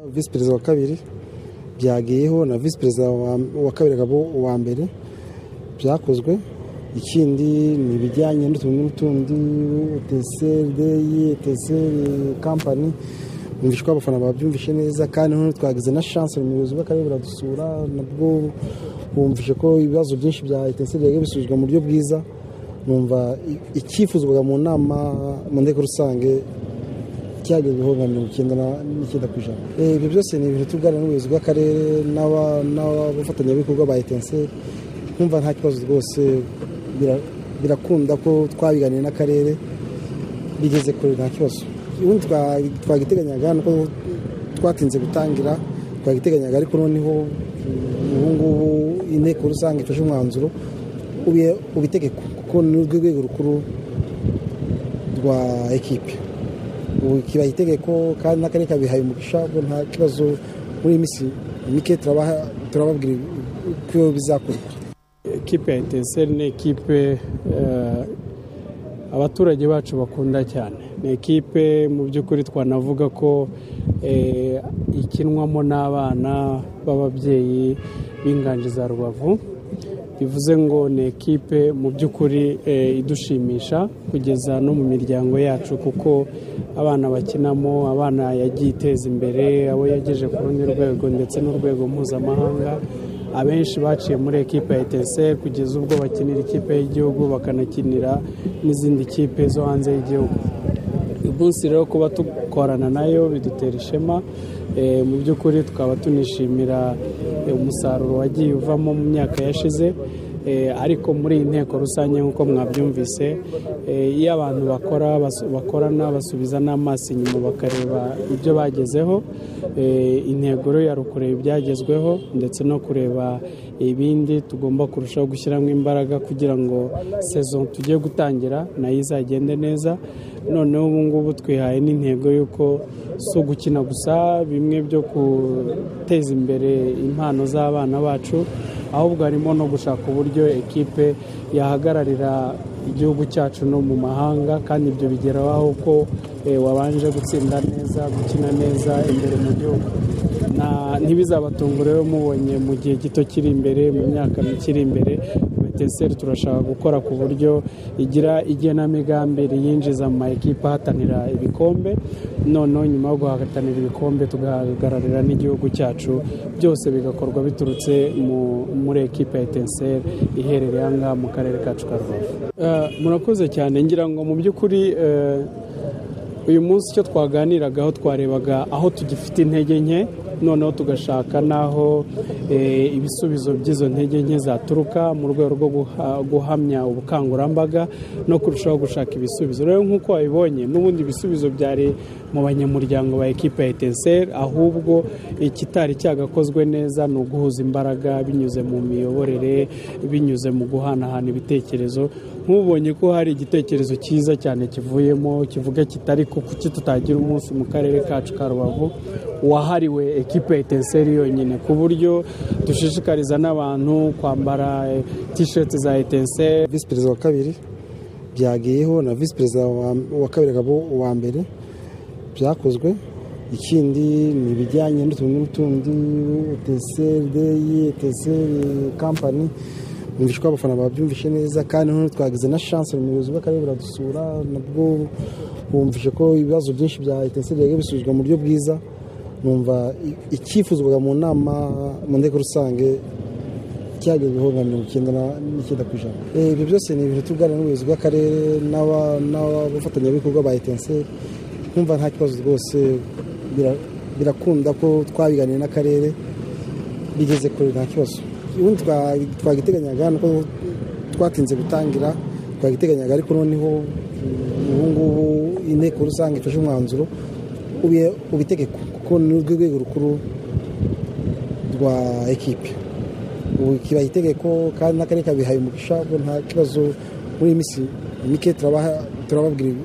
visi perezida wa kabiri byagiyeho na visi perezida wa kabiri akaba uwa mbere byakozwe ikindi ni ibijyanye n'utuntu n'utundi eteseri deyi eteseri kampani ko abafana babyumvishe neza kandi noneho twagize na shanse umuyobozi w'akarere buradusura nabwo bumvishe ko ibibazo byinshi bya eteseri byagiye bisubizwa mu buryo bwiza numva icyifuzwaga mu nama mu nteko rusange cyagezweho nka mirongo icyenda n'icyenda ku ijana ibyo byose ni ibintu tuganira n'ubuyobozi bw'akarere n'abafatanyabikorwa ba etenseri nkumva nta kibazo rwose birakunda ko twabiganiye n'akarere bigeze kure nta kibazo ubundi twagiteganyaga nuko twatinze gutangira twagiteganyaga ariko noneho ubu ngubu inteko rusange ifashe umwanzuro ubitegeko kuko ni urwego rukuru rwa ekipe ubu kibaha itegeko kandi n'akarere kabihaye umugisha nta kibazo muri iyi minsi mike turababwira ko bizakorwa ekipe ya etenseri ni ekipe abaturage bacu bakunda cyane ni ekipe mu by'ukuri twanavuga ko ikinwamo n'abana b'ababyeyi b'inganje za rubavu bivuze ngo ni ekipe mu by'ukuri idushimisha kugeza no mu miryango yacu kuko abana bakinamo abana yagiye iteza imbere abo yageje ku rundi rwego ndetse n'urwego mpuzamahanga abenshi baciye muri ekipe ya etenseri kugeza ubwo bakinira ikipe y'igihugu bakanakinira n'izindi kipe zo hanze y'igihugu umunsi rero kuba dukorana nayo bidutera ishema mu by'ukuri tukaba tunishimira umusaruro wagiye uvamo mu myaka yashize ariko muri iyi nteko rusange nk'uko mwabyumvise iyo abantu bakora bakorana basubiza n'amaso inyuma bakareba ibyo bagezeho intego rero yari ukureba ibyagezweho ndetse no kureba ibindi tugomba kurushaho gushyiramo imbaraga kugira ngo sezo tugiye gutangira nayo izagende neza noneho ubu ngubu twihaye n'intego y'uko si ugukina gusa bimwe byo guteza imbere impano z'abana bacu ahubwo harimo no gushaka uburyo ekipe yahagararira igihugu cyacu no mu mahanga kandi ibyo bigeraho ko wabanje gutsinda neza gukina neza imbere mu gihugu ntibizabatungure rero mubonye mu gihe gito kiri imbere mu myaka mikiri imbere beteseri turashaka gukora ku buryo igira igenamigambi riyinjiza mu ma ekipa ahatanira ibikombe noneho nyuma yo guhatanira ibikombe tugahagararira n'igihugu cyacu byose bigakorwa biturutse muri ekipa ya etenseri iherereye aha ngaha mu karere kacu ka rubavu murakoze cyane ngira ngo mu by'ukuri uyu munsi icyo twaganiragaho twarebaga aho tugifite intege nke noneho tugashaka n'aho ibisubizo by'izo ntege nke zaturuka mu rwego rwo guhamya ubukangurambaga no kurushaho gushaka ibisubizo rero nk'uko wabibonye n'ubundi ibisubizo byari mu banyamuryango ba ekipa ya etenseri ahubwo ikitari cyagakozwe neza ni uguhuza imbaraga binyuze mu miyoborere binyuze mu guhanahana ibitekerezo nk'ubonye ko hari igitekerezo cyiza cyane kivuyemo kivuga kitari kuki tutagira umunsi mu karere kacu ka rubavu wahariwe ekipe etenseri yonyine ku buryo dushishikariza n'abantu kwambara tisheti za etenseri visi perezida wa kabiri byagiyeho na visi perezida wa kabiri akaba uwa mbere byakozwe ikindi ni ibijyanye n'utuntu n'utundi etenseri deyi etenseri kampani bumvishe ko abafana babyumvishe neza kandi noneho twagize na shanse umuyobozi w'akarere buradusura nabwo bumvishe ko ibibazo byinshi bya etenseri byagiye bisubizwa mu buryo bwiza numva icyifuzwaga mu nama mu nteko rusange cyagezweho nka mirongo icyenda n'icyenda ku ijana ibyo byose ni ibintu tuganira n'ubuyobozi bw'akarere n'abafatanyabikorwa ba etenseri nkumva nta kibazo rwose birakunda ko twabiganiye n'akarere bigeze kure nta kibazo ubundi twagiteganyaga nuko twatinze gutangira twagiteganyaga ariko noneho ubu ngubu inteko rusange ifashe umwanzuro ubitegeko kuko ni urwego rukuru rwa ekipe ubu kibaha itegeko kandi n'akarere kabihaye umugisha nta kibazo muri iyi minsi mike turababwira